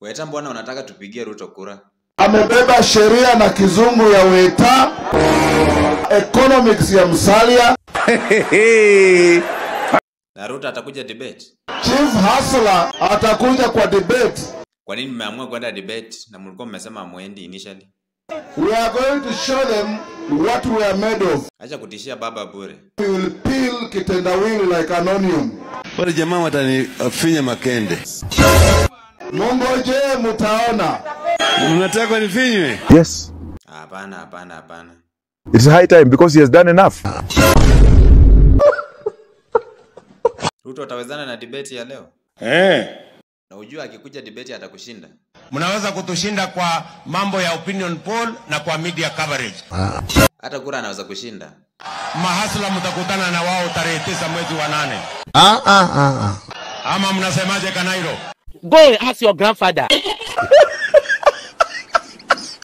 Weta, mbona unataka tupigie Ruto kura? amebeba sheria na kizungu ya Weta, economics ya Musalia, Na Ruto atakuja debate. Chief Hustler atakuja kwa debate. Kwa nini mmeamua kwenda debate na mlikuwa mmesema mwendi initially? We are going to show them what we are made of. Acha kutishia baba bure. We will peel kitendawili like an onion. Wale jamaa watanifinya makende. Mungoje mutaona. Mnataka nifinywe? Yes, Hapana, hapana, hapana. it's high time because he has done enough. Ruto atawezana na debate ya leo? Eh. Na ujua akikuja debate atakushinda. mnaweza kutushinda kwa mambo ya opinion poll na kwa media coverage. Hata kura anaweza kushinda. Mahasla mtakutana na wao tarehe tisa mwezi wa nane. Ama mnasemaje Kanairo? Go and ask your grandfather.